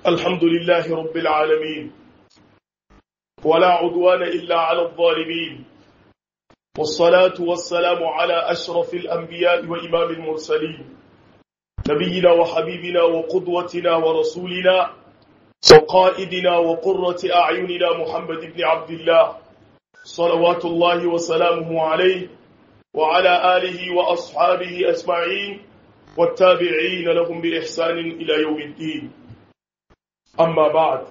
الحمد لله رب العالمين ولا عدوان إلا على الظالمين والصلاة والسلام على أشرف الأنبياء وإمام المرسلين نبينا وحبيبنا وقدوتنا ورسولنا وقائدنا وقرة أعيننا محمد بن عبد الله صلوات الله وسلامه عليه وعلى آله وأصحابه أجمعين والتابعين لهم بإحسان إلى يوم الدين أما بعد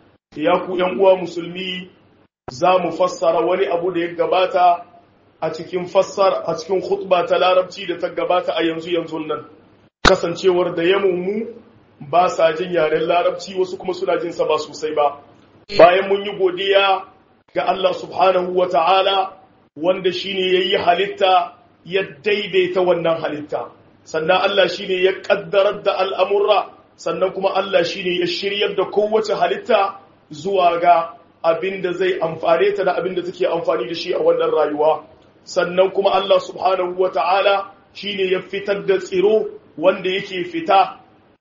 ياكو ينقوى مسلمي za mu fassara wani abu da ya gabata a cikin fassar a cikin khutba ta larabci da ta gabata a yanzu yanzu nan kasancewar da mu ba sa jin yaren larabci wasu kuma suna jin sa ba sosai ba bayan mun yi godiya ga Allah subhanahu wa ta'ala wanda shine yayi halitta ya daidaita wannan halitta sannan Allah shine ya kaddarar da al'amurra sannan kuma Allah shine ya shiryar da kowace halitta zuwa ga abin da zai amfane ta da abin da take amfani da shi a wannan rayuwa sannan kuma Allah subhanahu wa ta'ala shine ya fitar da tsiro wanda yake fita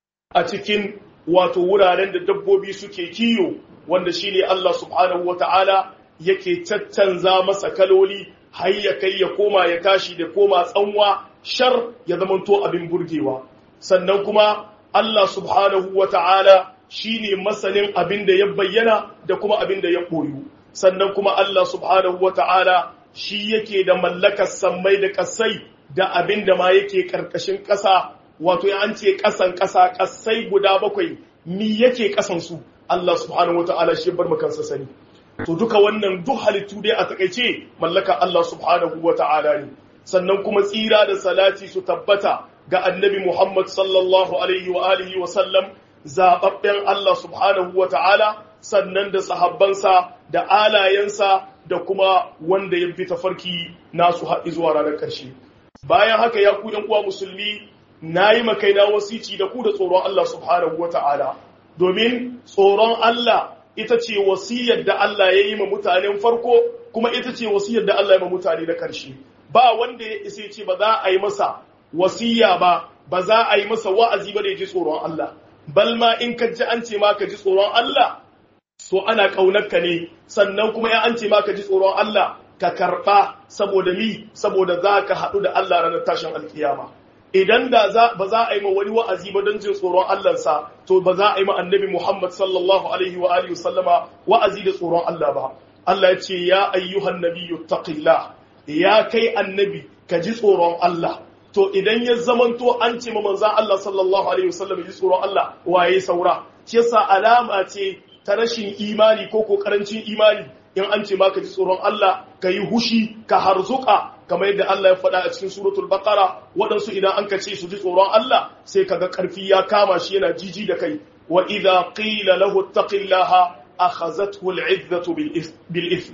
a cikin wato wuraren da dabbobi suke kiyo wanda shine Allah subhanahu wa ta'ala yake caccanza masa kaloli har ya kai ya koma ya tashi da koma tsanwa shar ya zamanto abin burgewa sannan kuma Allah subhanahu wa ta'ala shi ne masanin abin da ya bayyana da kuma abin da ya ɓoyu sannan kuma Allah subhanahu wa ta'ala shi yake da mallakar sammai da ƙasai da abin da ma yake ƙarƙashin ƙasa wato ya an ce ƙasan ƙasa ƙasai guda bakwai mi yake ƙasansu Allah subhanahu wa ta'ala shi bar makansa sani to duka wannan duk halittu dai a takaice mallaka Allah subhanahu wa ta'ala ne sannan kuma tsira da salati su tabbata ga annabi Muhammad sallallahu alaihi wa alihi wa sallam zababben Allah subhanahu wa ta'ala sannan da sahabbansa da alayensa da kuma wanda ya bi tafarki nasu haɗi zuwa ranar ƙarshe bayan haka ya ku ɗan uwa musulmi na yi makaina wasici da ku da tsoron Allah subhanahu wa ta'ala domin tsoron Allah ita ce wasiyar da Allah ya yi ma mutanen farko kuma ita ce wasiyar da Allah ya ma mutane na ƙarshe ba wanda ya isa ce ba za a yi masa wasiya ba ba za a yi masa wa'azi ba da ya ji tsoron Allah bal ma in ka ji an ce ma ka ji tsoron Allah to ana ƙaunarka ne sannan kuma ya an ce ma ka ji tsoron Allah ka karɓa saboda mi saboda za ka haɗu da Allah ranar tashin alkiyama idan da za ba za a yi ma wani wa'azi ba don jin tsoron Allahnsa to ba za a yi ma annabi Muhammad sallallahu alaihi wa alihi sallama wa'azi da tsoron Allah ba Allah ya ce ya ayyuhan nabiyyu taqillah ya kai annabi ka ji tsoron Allah to idan ya zamanto an ce ma manzan Allah sallallahu alaihi wasallam ji tsoron Allah waye saura shi yasa alama ce ta rashin imani ko ko karancin imani in an ce ma ka ji tsoron Allah ka yi hushi ka harzuka kamar yadda Allah ya faɗa a cikin suratul baqara waɗansu idan an ka ce su ji tsoron Allah sai kaga karfi ya kama shi yana jiji da kai wa idza qila lahu taqillaha akhazathu al'izzatu bil ithm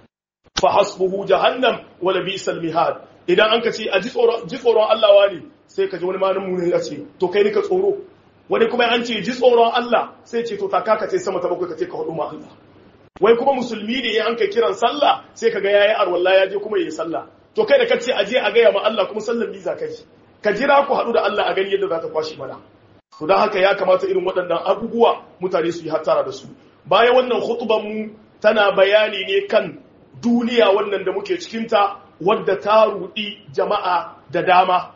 fa hasbuhu jahannam wa labisal mihad idan an ka ce a ji tsoron Allah wani sai ka ji wani manin mu ya ce to kai ni ka tsoro wani kuma an ce ji tsoron Allah sai ce to ta kaka ce sama ta bakwai ka ce ka hudu ma Allah wai kuma musulmi ne an kai kiran sallah sai ka ga yayi arwalla ya je kuma yayi sallah to kai da ka ce a je a gaya ma Allah kuma sallar biza kai ka jira ku haɗu da Allah a gani yadda za ta kwashi mana to don haka ya kamata irin waɗannan abubuwa mutane su yi hattara da su bayan wannan khutban mu tana bayani ne kan duniya wannan da muke cikinta wadda ta rudi jama'a da dama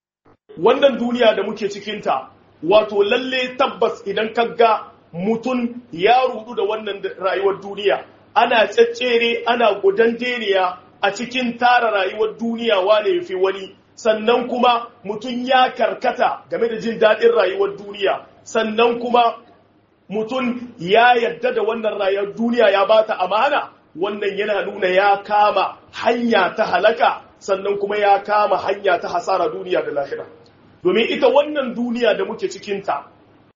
wannan duniya da muke cikinta wato lalle tabbas idan kaga mutum ya rudu da wannan rayuwar duniya ana tsaccere ana gudan deniya a cikin tara rayuwar duniya wane ya fi wani sannan kuma mutum ya karkata game da jin daɗin rayuwar duniya sannan kuma mutum ya yadda da wannan rayuwar duniya ya bata amana wannan yana nuna ya kama hanya ta halaka sannan kuma ya kama hanya ta hasara duniya da lahira domin ita wannan duniya da muke cikinta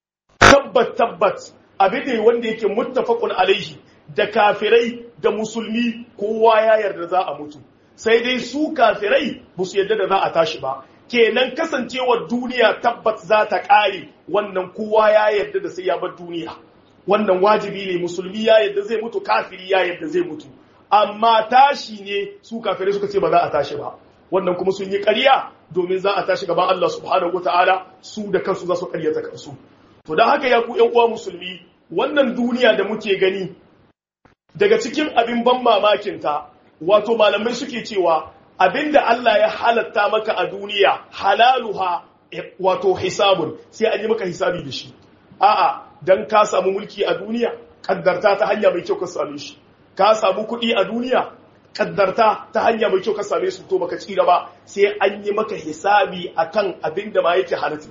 tabbat tabbat abin da wanda yake muttafaqun alaihi da kafirai da musulmi kowa ya yarda za a mutu sai dai su kafirai ba su yarda da za a tashi ba kenan kasancewar duniya tabbat za ta ƙare wannan kowa ya yarda da sai ya bar duniya wannan wajibi ne musulmi ya yadda zai mutu kafiri ya yadda zai mutu amma tashi ne su kafirai suka ce ba za a tashi ba wannan kuma sun yi ƙarya domin za a tashi gaban Allah subhanahu wataala su da kansu za su ƙaryata kansu to dan haka ya ku ƴan uwa musulmi wannan duniya da muke gani daga cikin abin ban mamakin ta wato malamai suke cewa abinda Allah ya halatta maka a duniya halaluha wato hisabun sai an yi maka hisabi da shi a'a dan ka samu mulki a duniya kaddarta ta hanya mai kyau ka same shi ka samu kuɗi a duniya kaddarta ta hanya mai kyau ka same su to baka tsira ba sai an yi maka hisabi akan abin da ma yake halatta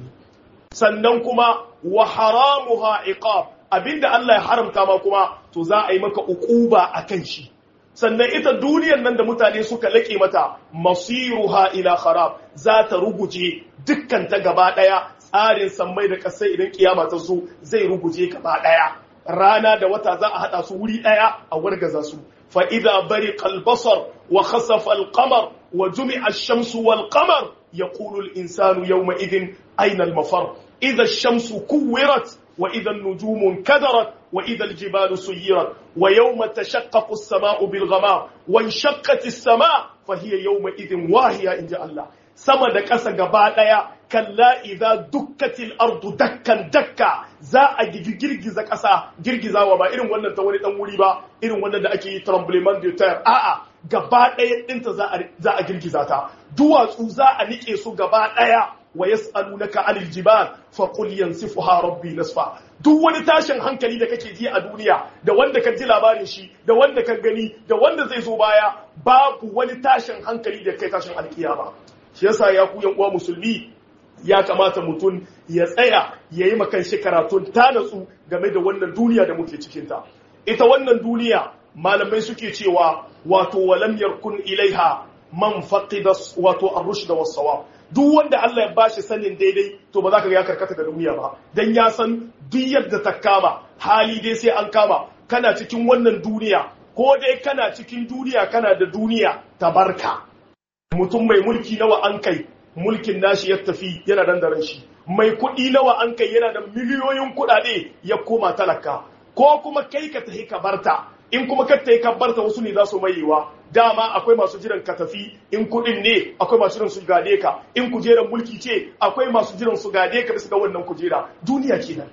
sannan kuma wa haramuha iqab abinda Allah ya haramta ma kuma to za a yi maka uquba akan shi sannan ita duniyar nan da mutane suka laƙe mata masiruha ila kharab za ta ruguje dukkan ta gaba daya tsarin sammai da kasai idan kiyama ta zo zai ruguje gaba daya rana da wata za a hada su wuri daya a wargaza su fa idza bariqa al-basar wa khasafa al-qamar wa jumi'a ash-shamsu wal-qamar yaqulu al-insanu yawma idhin ayna al-mafar idza ash-shamsu kuwirat wa idza an-nujumu kadarat وإذا الجبال سيرت ويوم تشقق السماء بالغمام وانشقت السماء فهي يومئذ واهية إن جاء الله sama da ƙasa gaba ɗaya kalla idza dukkatil ardu dakkan dakka za a girgiza ƙasa girgizawa ba irin wannan ta wani dan wuri ba irin wannan da ake yi tremblement de terre a'a gaba ɗaya ɗinta za a girgiza ta duwatsu za a nike su gaba ɗaya wa yas'alunaka 'anil jibal fa qul yansifuha rabbi nasfa duk wani tashin hankali da kake ji a duniya da wanda ka ji labarin shi da wanda ka gani da wanda zai zo baya babu wani tashin hankali da kai tashin alkiyama shi yasa ya ku yan uwa musulmi ya kamata mutum ya tsaya ya yi makan shi karatun ta natsu game da wannan duniya da muke cikinta ita wannan duniya malamai suke cewa wato walam yarkun ilaiha man faqida wato ar-rushd was-sawab duk wanda Allah ya bashi sanin daidai to ba za ka ga ya karkata da duniya ba dan ya san duk yadda ta kama hali dai sai an kama kana cikin wannan duniya ko dai kana cikin duniya kana da duniya ta barka mutum mai mulki nawa an kai mulkin nashi ya tafi yana dandaren shi mai kuɗi nawa an kai yana da miliyoyin kuɗaɗe ya koma talaka ko kuma kai ka tafi ka barta in kuma ka tafi ka barta wasu ne za su mayewa dama akwai masu jiran ka tafi in kuɗin ne akwai masu jiran su gade ka in kujerar mulki ce akwai masu jiran su gade ka bisa ga wannan kujera duniya kenan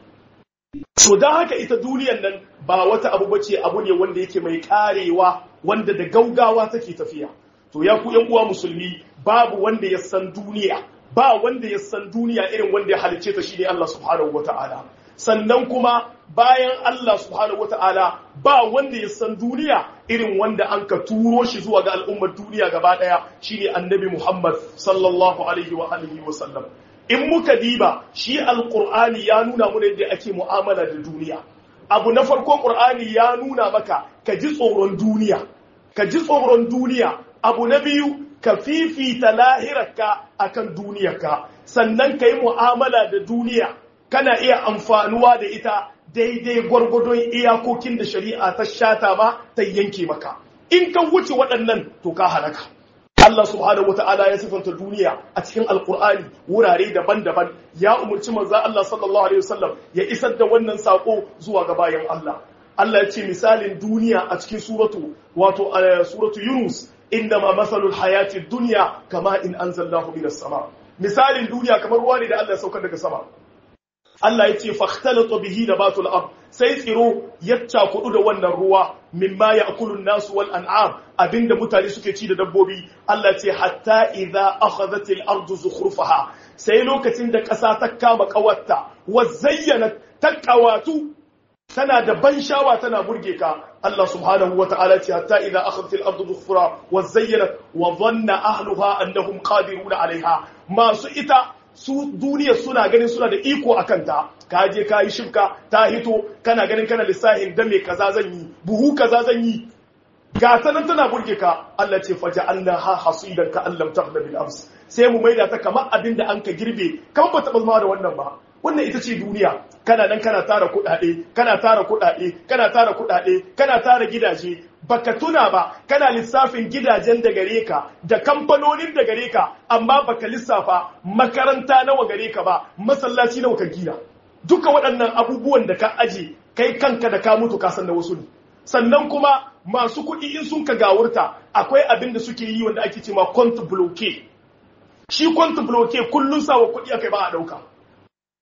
to don haka ita duniyan nan ba wata abu bace abu ne wanda yake mai karewa wanda da gaugawa take tafiya to ya ku yan uwa musulmi babu wanda ya san duniya ba wanda ya san duniya irin wanda ya halice ta shine Allah subhanahu wataala sannan kuma bayan Allah subhanahu wataala ba wanda ya san duniya irin wanda an ka turo shi zuwa ga al'ummar duniya gaba daya shine annabi Muhammad sallallahu alaihi wa alihi wa sallam in muka diba shi alqur'ani ya nuna mana yadda ake mu'amala da duniya abu na farko qur'ani ya nuna maka ka ji tsoron duniya ka ji tsoron duniya abu na biyu ka fifita lahirarka akan duniyarka sannan ka yi mu'amala da duniya kana iya amfanuwa da ita daidai gwargwadon iyakokin da shari'a ta shata ma ta yanke maka in ka wuce waɗannan to ka halaka Allah subhanahu wata'ala ya sifanta duniya a cikin alkur'ani wurare daban-daban ya umarci manzon Allah sallallahu alaihi wasallam ya isar da wannan sako zuwa ga bayan Allah Allah ya ce misalin duniya a cikin suratu wato suratu Yunus inda ma masalul hayati dunya kama in anzalnahu minas sama misalin duniya kamar ruwa ne da Allah ya saukar daga sama Allah ya ce fakhtalata bihi nabatul ard sai tsiro ya cakudu da wannan ruwa mimma ya'kulun nasu wal an'am abinda mutane suke ci da dabbobi Allah ce hatta idza akhadhat al ardu zukhrufaha sai lokacin da ƙasa ta kama kawarta wa zayyana ta kawatu tana da ban shawa tana burge ka Allah subhanahu wata'ala ce hatta idza akhadhat al ardu zukhra wa zayyanat wa dhanna ahluha annahum qadiruna alaiha masu ita su duniya suna ganin suna da iko a kanta ka je ka yi shifka ta hito kana ganin kana lissahin da me kaza zan yi buhu kaza zan yi ga ta nan tana burge ka Allah ce faja Allah ha hasidan ka Allah taghna bil ams sai mu maida ta kamar abin da an ka girbe kamar ba taɓa zama da wannan ba wannan ita ce duniya kana nan kana tara kuɗaɗe kana tara kuɗaɗe kana tara kuɗaɗe kana tara gidaje baka tuna ba kana lissafin gidajen da gare ka da kamfanonin da gare ka amma baka lissafa makaranta nawa gare ka ba masallaci nawa ka gina duka waɗannan abubuwan da ka aje kai kanka da ka mutu ka san da wasu ne sannan kuma masu kuɗi in sun ka gawurta akwai abin da suke yi wanda ake cewa compte bloqué shi compte bloqué kullun sawa kuɗi akai ba a ɗauka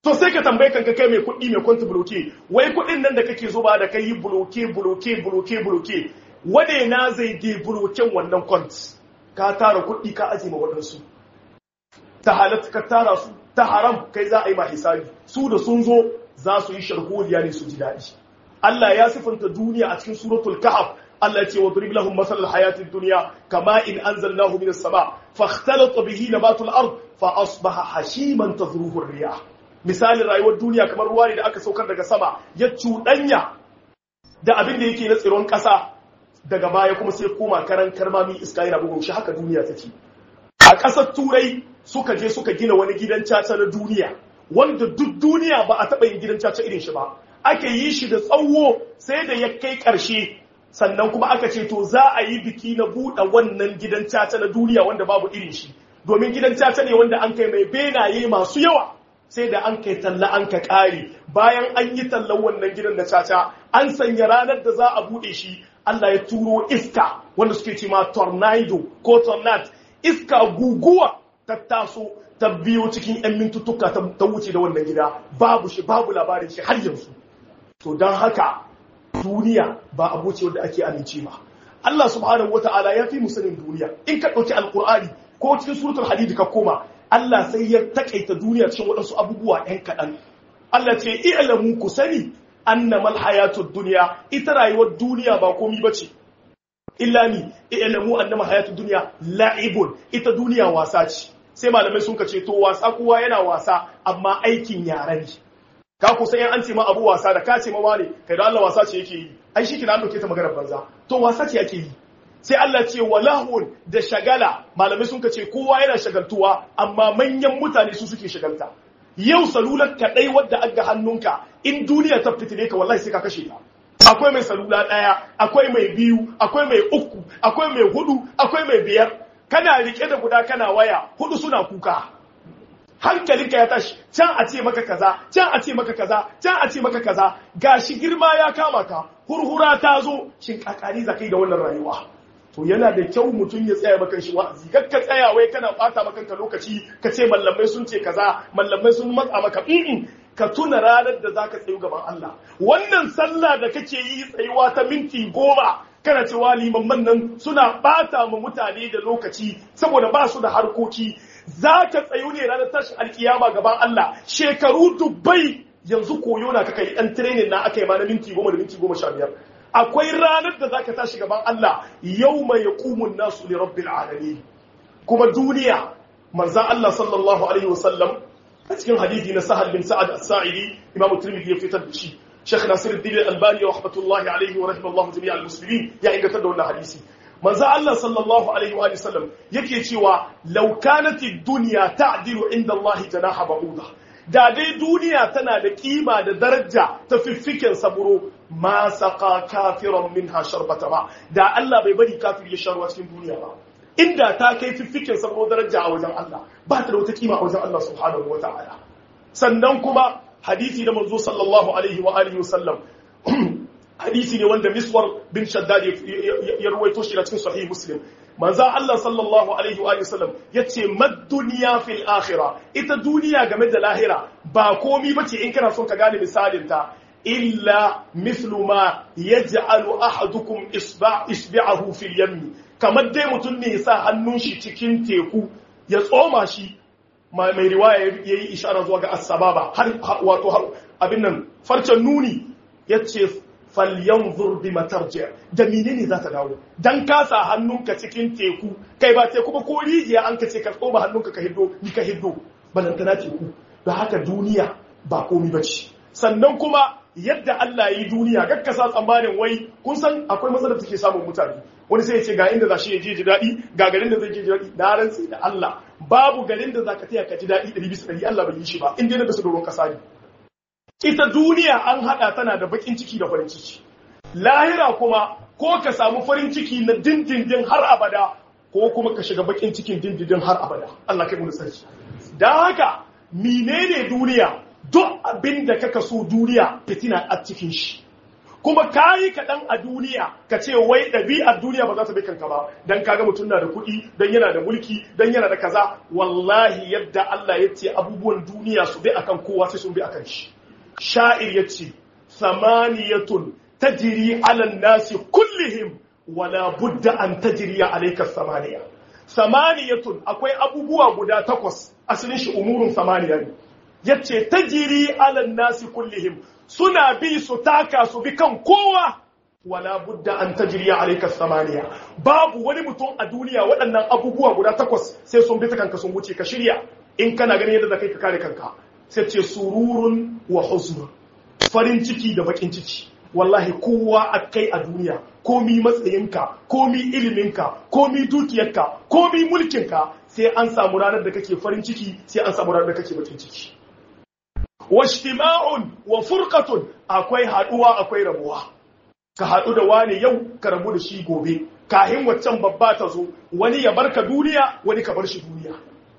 to sai ka tambaye kanka kai mai kuɗi mai kwanta bloke wai kuɗin nan da kake zuba da kai bloke bloke bloke bloke wane na zai de bloken wannan kwant ka tara kuɗi ka aje ma waɗansu ta halatta ka tara su ta haram kai za a yi ma hisabi su da sun zo za su yi sharholiya ne su ji daɗi Allah ya sifanta duniya a cikin suratul kahf Allah ya ce wa drib lahum masal hayatid dunya kama in anzalnahu minas sama fakhtalata bihi nabatul ard fa asbaha hashiman tazruhu ar-riyah misalin rayuwar duniya kamar ruwa ne da aka saukar daga sama ya cuɗanya da abin da yake na tsiron ƙasa daga baya kuma sai koma karan karmami iska yana bugun shi haka duniya take a ƙasar turai suka je suka gina wani gidan caca na duniya wanda duk duniya ba a taɓa yin gidan caca irin shi ba aka yi shi da tsawo sai da ya kai ƙarshe sannan kuma aka ce to za a yi biki na buɗe wannan gidan caca na duniya wanda babu irin shi domin gidan caca ne wanda an kai mai benaye masu yawa sai da an kai talla an ka ƙare bayan an yi tallan wannan gidan da caca an sanya ranar da za a buɗe shi Allah ya turo iska wanda suke ce ma tornado ko tornado iska guguwa ta taso ta biyo cikin 'yan mintuttuka ta wuce da wannan gida babu shi babu labarin shi har yanzu to don haka duniya ba abu ce wanda ake amince ba Allah subhanahu wata'ala ya fi musanin duniya in ka ɗauki alkur'ani ko cikin suratul hadid ka koma Allah sai ya takaita duniya cikin waɗansu abubuwa ‘yan kaɗan. Allah ce, i'lamu ku sani, annamal hayatud duniya, ita rayuwar duniya ba komi ba ce. Illa ni, i'lamu annamal hayatud duniya la'ibun, ita duniya wasa ce. Sai malamai sun ce, to wasa kowa yana wasa, amma aikin yara ne. Ka ku sai an ce ma abu wasa da ka ce ma wane, kai da Allah wasa ce yake yi. Ai shi kina an ɗauke ta maganar banza. To wasa ce yake yi. sai Allah ce walahun da shagala malamai sun ce kowa yana shagaltuwa amma manyan mutane su suke shagalta yau salular kaɗai wadda aga hannunka in duniya ta fitine ka wallahi sai ka kashe ta akwai mai salula ɗaya akwai mai biyu akwai mai uku akwai mai hudu akwai mai biyar kana rike da guda kana waya hudu suna kuka hankalinka ya tashi can a ce maka kaza can a ce maka kaza can a ce maka kaza gashi girma ya kama ka hurhura ta zo shin kakari zakai da wannan rayuwa to yana da kyau mutum ya tsaya maka shi wa'azi kar ka tsaya wai kana bata maka kanka lokaci ka ce mallamai sun ce kaza mallamai sun matsa maka in ka tuna ranar da zaka tsayu gaban Allah wannan sallah da kake yi tsayuwa ta minti goma kana cewa limamman nan suna bata ma mutane da lokaci saboda ba su da harkoki zaka tsayu ne ranar tashin alkiyama gaban Allah shekaru dubbai yanzu koyo na kaka yi dan training na aka yi ma na minti goma da minti goma sha biyar akwai ranar da zaka tashi gaban Allah yau mai yaqumun nasu li rabbil alamin kuma duniya manzon Allah sallallahu alaihi wasallam a cikin hadisi na Sahal bin Sa'ad as-Sa'idi Imam Tirmidhi ya fitar da shi Sheikh Nasiruddin Al-Albani wa rahmatullahi alaihi wa rahimallahu jami'al muslimin ya inganta da wannan hadisi manzon Allah sallallahu alaihi wa sallam yake cewa law kanat ad-dunya ta'dilu inda Allah janaha ba'udah da dai duniya tana da kima da daraja ta fiffiken saburo ma saka kafiran minha sharbata ba da Allah bai bari kafir ya sharwa cikin duniya ba inda ta kai fiffiken saburo daraja a wajen Allah ba ta da wata kima a wajen Allah subhanahu wa ta'ala sannan kuma hadisi da manzo sallallahu alaihi wa alihi wasallam hadisi ne wanda miswar bin shaddad ya ruwaito shi cikin sahih muslim manzan Allah sallallahu alaihi wa sallam ya ce duniya fil akhira ita duniya game da lahira ba komi bace in kana son ka gane misalinta illa mislu ma yaj'alu ahadukum isba'ahu fil yammi kamar dai mutum ne ya sa hannun shi cikin teku ya tsoma shi mai riwaya yayi ishara zuwa ga as-sababa har wato abin nan farcen nuni yace falyanzur bi matarji da menene za ta dawo dan ka sa hannunka cikin teku kai ba teku ba ko rijiya an ka ce ka tsoma hannunka ka hiddo ni ka hiddo balantana teku da haka duniya ba komi bace sannan kuma yadda Allah yi duniya gakka sa tsammanin wai kun san akwai matsalar take samun mutane wani sai ya ce ga inda za shi ya je ji daɗi ga garin da zai je ji daɗi na rantsi da Allah babu garin da za ka taya ka ji daɗi ɗari bisa ɗari Allah bai yi shi ba in dai na bisa doron ƙasa ne ita duniya an haɗa tana da baƙin ciki da farin ciki lahira kuma ko ka samu farin ciki na dindindin har abada ko kuma ka shiga baƙin cikin dindindin har abada Allah kai mu sarki dan haka menene duniya duk abin da kaka so duniya fitina a cikin shi kuma kayi kaɗan a duniya ka ce wai ɗabi'ar duniya ba za ta bi kanka ba dan kaga mutum na da kuɗi dan yana da mulki dan yana da kaza wallahi yadda Allah ya ce abubuwan duniya su bi akan kowa sai sun bi akan shi sha'ir ya ce samaniyatun tajri ala nasi kullihim wala budda an tajriya alayka samaniya samaniyatun akwai abubuwa guda takwas asalin shi umurun samaniya ne yace tajri ala nasi kullihim suna bi su taka su bi kan kowa wala budda an tajriya alayka samaniya babu wani mutum a duniya waɗannan abubuwa guda takwas sai sun bi ta kanka sun wuce ka shirya in kana ganin yadda zakai ka kare kanka sai ce sururun wa huzn farin ciki da bakin ciki wallahi kowa a kai a duniya komi matsayinka komi iliminka komi dukiyarka komi mulkinka sai an samu ranar da kake farin ciki sai an samu ranar da kake bakin ciki washtima'un wa furqatun akwai haduwa akwai rabuwa ka hadu da wani yau ka rabu da shi gobe kahin waccan babba ta zo wani ya barka duniya wani ka bar shi duniya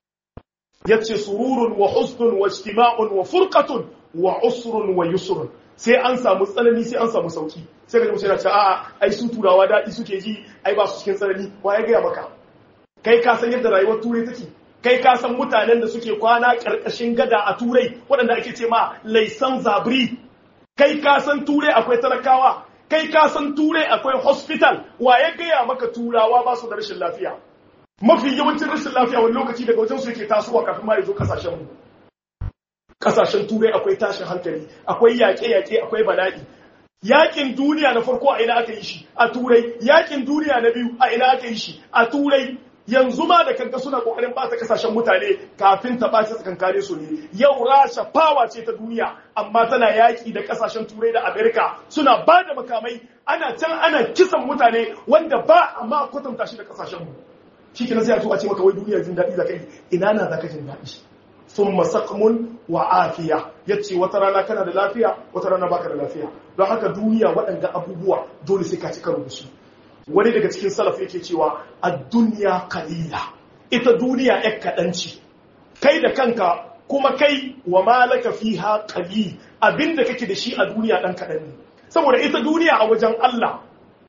yace sururun wa husnun wa ijtima'un wa furqatun wa usrun wa yusrun sai an samu tsanani sai an samu sauki sai ka mutum yana ce a'a ai su turawa daɗi suke ji ai ba su cikin tsanani wa ya gaya maka kai ka san yadda rayuwar turai take kai ka san mutanen da suke kwana ƙarƙashin gada a turai waɗanda ake ce ma laisan zabri kai ka san turai akwai talakawa kai ka san turai akwai hospital wa ya gaya maka turawa ba su da rashin lafiya mafi yawancin rashin lafiya wani lokaci daga wajen su yake tasowa kafin ma ya zo kasashen mu kasashen turai akwai tashin hankali akwai yaƙe-yaƙe akwai bala'i yaƙin duniya na farko a ina aka yi shi a turai yaƙin duniya na biyu a ina aka yi shi a turai yanzu ma da kanka suna kokarin bata kasashen mutane kafin ta ɓaci tsakankane su ne yau rasha fawa ce ta duniya amma tana yaƙi da kasashen turai da amerika suna ba da makamai ana can ana kisan mutane wanda ba a ma kwatanta shi da kasashen mu shi ke sai a ce maka wai duniya jin daɗi da kai ina na za ka jin daɗi sun masakmun wa afiya ya ce wata rana kana da lafiya wata rana baka da lafiya don haka duniya waɗanda abubuwa dole sai ka ci karo da su wani daga cikin salaf yake cewa a duniya kalila ita duniya ya kaɗanci kai da kanka kuma kai wa malaka fiha qalil abinda kake da shi a duniya ɗan kaɗan ne saboda ita duniya a wajen Allah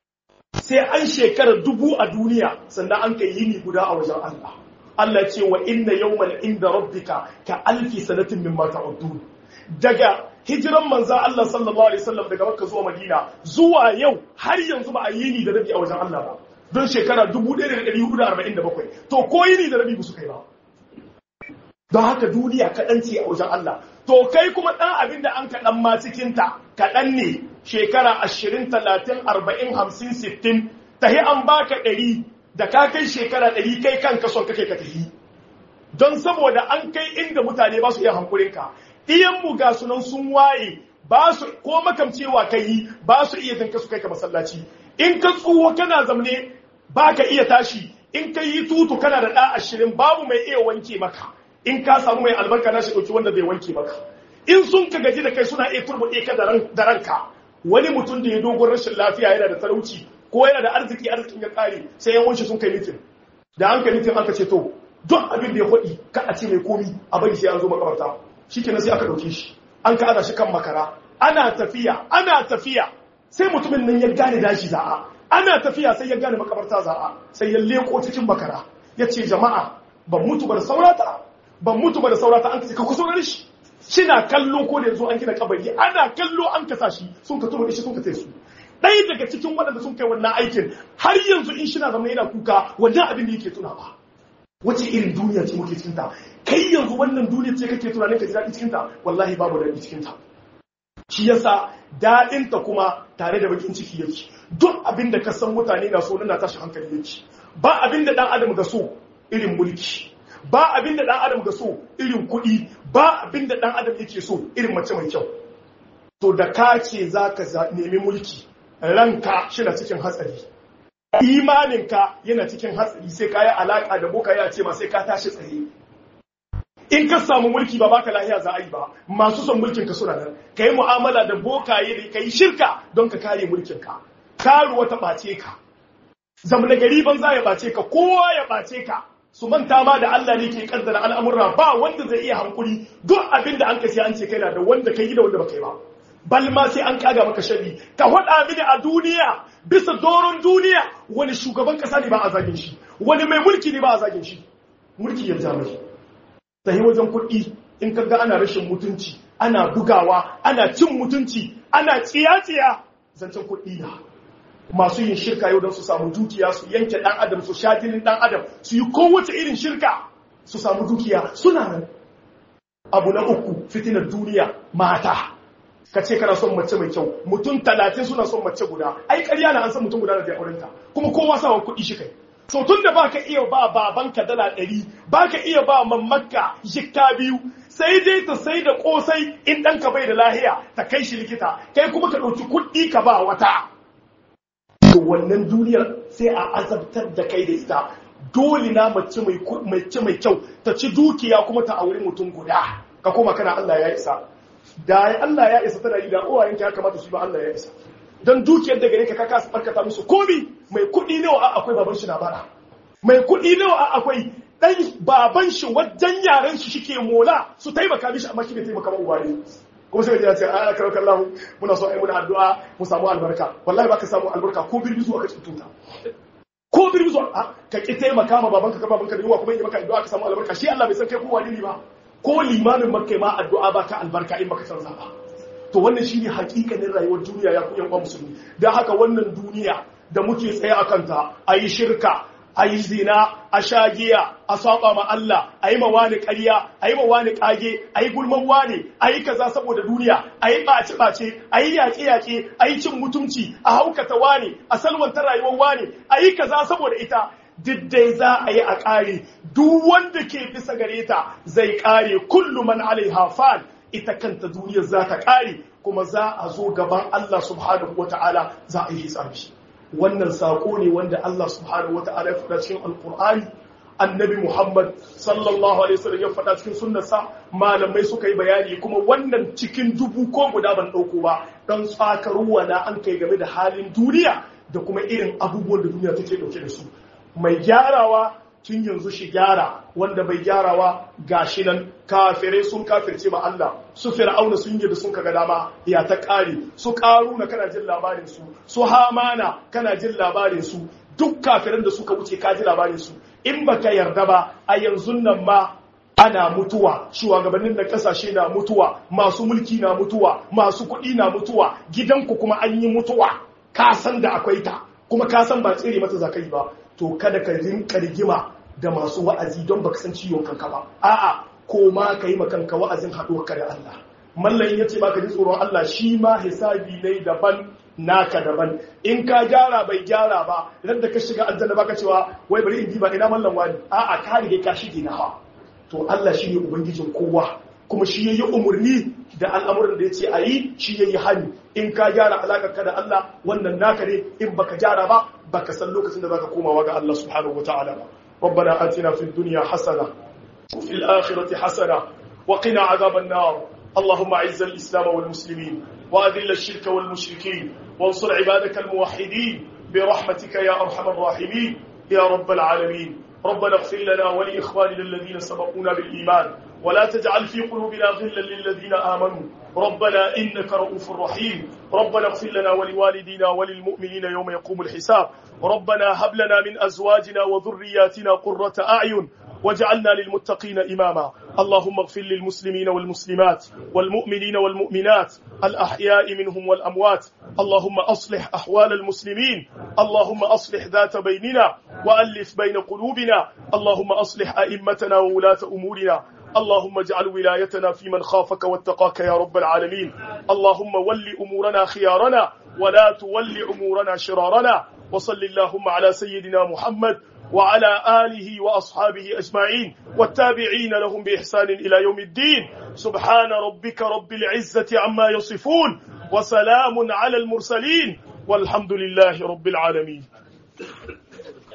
sai an shekara dubu a duniya sannan an kai yini guda a wajen Allah Allah ce wa inna yawman inda rabbika ka alfi sanatin mimma ta'udun daga hijiran manza Allah sallallahu alaihi wasallam daga Makka zuwa Madina zuwa yau har yanzu ba a yi ni da rabi a wajen Allah ba don shekara 1447 to ko yini da rabi ba su kai ba don haka duniya kaɗan ce a wajen Allah to kai kuma ɗan abin da an kaɗan ma cikinta kaɗan ne shekara 20 30 40 50 60 tahi an baka ɗari da ka kai shekara ɗari kai kanka son kake ka tafi don saboda an kai inda mutane ba su iya hankulinka mu ga sunan sun waye ba su ko makamcewa kai yi ba su iya zanka su kai ka masallaci in ka tsuwo kana zamne ba ka iya tashi in ka yi tutu kana da ɗa ashirin babu mai iya wanke maka in ka samu mai albarka na shi ɗauki wanda bai wanke maka in sun ka gaji da kai suna iya turbuɗe ka da ranka wani mutum da ya dogon rashin lafiya yana da talauci ko yana da arziki arzikin ya kare sai yan wanshi sun kai mitin da an kai mitin aka ce to duk abin da ya faɗi ka a ce mai komi a bari sai an zo makabarta shi kenan sai aka ɗauke shi an ka ana shi kan makara ana tafiya ana tafiya sai mutumin nan ya gane dashi za'a ana tafiya sai ya gane makabarta za'a sai ya leko cikin makara ya ce jama'a ban mutu ba da saurata ban mutu ba da saurata an ka ce ka kusa shi shina kallo ko da yanzu an gina kabari ana kallo an kasa shi sun ka tuba shi sun ka su ɗaya daga cikin waɗanda sun kai wannan aikin har yanzu in shi na zama yana kuka wannan abin da yake tuna ba wace irin duniya ce muke cikinta kai yanzu wannan duniya ce kake tunanin ka ji daɗi cikinta wallahi babu daɗi cikinta shi yasa daɗinta kuma tare da bakin ciki yake duk abin da ka san mutane na so na tashi hankali yake ba abin da ɗan adam ga so irin mulki ba abin da ɗan adam ga so irin kuɗi ba abin da ɗan adam yake so irin mace mai kyau to da ka ce za ka nemi mulki ranka shi na cikin hatsari imaninka yana cikin hatsari sai ka yi alaƙa da boka ya ce ma sai ka tashi tsaye in ka samu mulki ba baka lahiya za a yi ba masu son mulkin ka suna nan ka yi mu'amala da bokaye da ka yi shirka don ka kare mulkin ka karuwa ta ɓace ka zamana gari banza ya ɓace ka kowa ya ɓace ka su manta ma da Allah ne ke kaddara al'amurra ba wanda zai iya hankuri duk abin da an kasi an ce kai na da wanda kai da wanda baka yi ba bal ma sai an kaga maka sharri ka faɗa mini a duniya bisa doron duniya wani shugaban kasa ne ba a zagin shi wani mai mulki ne ba a zagin shi mulki ya ja mai sai wajen kuɗi in kaga ana rashin mutunci ana bugawa ana cin mutunci ana tsiya-tsiya zancen kuɗi na masu yin shirka yau don su samu dukiya su yanke ɗan adam su sha jinin ɗan adam su yi kowace irin shirka su samu dukiya suna nan abu na uku fitinar duniya mata ka ce kana son mace mai kyau mutum talatin suna son mace guda ai ƙarya na an san mutum guda da zai aurenta kuma kowa sawa kuɗi shi kai so tun da baka iya ba babanka dala ɗari baka iya ba mamaka jikka biyu sai dai ta sai da kosai in ɗanka bai da lahiya ta kai shi likita kai kuma ka ɗauki kuɗi ka ba wata to wannan duniyar sai a azabtar da kai da ita dole na mace mai kyau ta ci dukiya kuma ta auri mutum guda ka koma kana Allah ya isa da Allah ya isa tana yi da uwayenka ya kamata su ba Allah ya isa don dukiyar da gare ka kaka su barkata musu komi mai kuɗi nawa akwai baban shi na bara mai kuɗi nawa akwai dan baban shi wajen yaran shi shike mola su taimaka mishi amma shi bai taimaka ba uwaye kuma sai ya ce a karo kallahu muna so ai muna addu'a mu samu albarka wallahi baka samu albarka ko birbi zuwa ka tsunta ko birbi zuwa ka ki taimaka ma babanka ka babanka da yawa kuma yi maka addu'a ka samu albarka shi Allah bai san kai ko wani ne ba ko limamin makka ma addu'a ba ta albarka in baka san ba to wannan shine hakikanin rayuwar duniya ya ku yan uwan musulmi dan haka wannan duniya da muke tsaye a kanta ayi shirka ayi zina a shagiya a saba ma Allah ayi ma wani ƙarya ayi ma wani kage ayi gulman wani ayi kaza saboda duniya ayi bace bace ayi yaƙe yaƙe ayi cin mutunci a haukata wani a salwanta rayuwar wani ayi kaza saboda ita diddai za a yi a ƙare duk wanda ke bisa gare ta zai ƙare kullu man alaiha fan ita kanta duniyar za ta ƙare kuma za a zo gaban Allah subhanahu wata'ala za a yi hisabi wannan sako ne wanda Allah subhanahu wata'ala ya faɗa cikin alƙur'ani annabi Muhammad sallallahu alaihi wasallam ya faɗa cikin sunnarsa malamai suka yi bayani kuma wannan cikin dubu ko guda ban ɗauko ba don tsakaruwa na an kai game da halin duniya da kuma irin abubuwan da duniya take ɗauke da su mai gyarawa tun yanzu shi gyara wanda bai gyarawa gashi nan kafirai sun kafirce ma Allah su fir'auna sun yi da sun kaga dama ya ta kare su karuna kana jin labarin su su hamana kana jin labarin su duk kafiran da suka wuce ka ji labarin su in baka yarda ba a yanzu nan ma ana mutuwa shugabannin da kasashe na mutuwa masu mulki na mutuwa masu kuɗi na mutuwa gidanku kuma an yi mutuwa ka san da akwai ta kuma ka san ba tsere mata zakai ba to kada ka rinka rigima da masu wa'azi don baka san ciwon kanka ba a'a ko ma ka yi kanka wa'azin haɗuwarka da Allah mallan ya ce baka ji tsoron Allah shi ma hisabi ne daban naka daban in ka gyara bai gyara ba idan da ka shiga aljanna baka cewa wai bari in diba ina mallan wani a'a ka rige ka shige na ha to Allah shi ne ubangijin kowa kuma shi yayi umurni da al'amuran da yace ayi shi yayi hani in ka gyara alakar ka da Allah wannan naka ne in baka gyara ba baka san lokacin da zaka komawa ga Allah subhanahu wataala ba ربنا آتنا في الدنيا حسنة وفي الآخرة حسنة وقنا عذاب النار اللهم أعز الإسلام والمسلمين وأذل الشرك والمشركين وانصر عبادك الموحدين برحمتك يا أرحم الراحمين يا رب العالمين ربنا اغفر لنا ولإخواننا الذين سبقونا بالإيمان ولا تجعل في قلوبنا غلا للذين آمنوا ربنا إنك رؤوف رحيم ربنا اغفر لنا ولوالدينا وللمؤمنين يوم يقوم الحساب ربنا هب لنا من أزواجنا وذرياتنا قرة أعين واجعلنا للمتقين إماما اللهم اغفر للمسلمين والمسلمات والمؤمنين والمؤمنات الأحياء منهم والأموات اللهم أصلح أحوال المسلمين اللهم أصلح ذات بيننا وألف بين قلوبنا اللهم أصلح أئمتنا وولاة أمورنا اللهم اجعل ولايتنا في من خافك واتقاك يا رب العالمين اللهم ول أمورنا خيارنا ولا تول أمورنا شرارنا وصل اللهم على سيدنا محمد وعلى آله وأصحابه أجمعين والتابعين لهم بإحسان إلى يوم الدين سبحان ربك رب العزة عما يصفون وسلام على المرسلين والحمد لله رب العالمين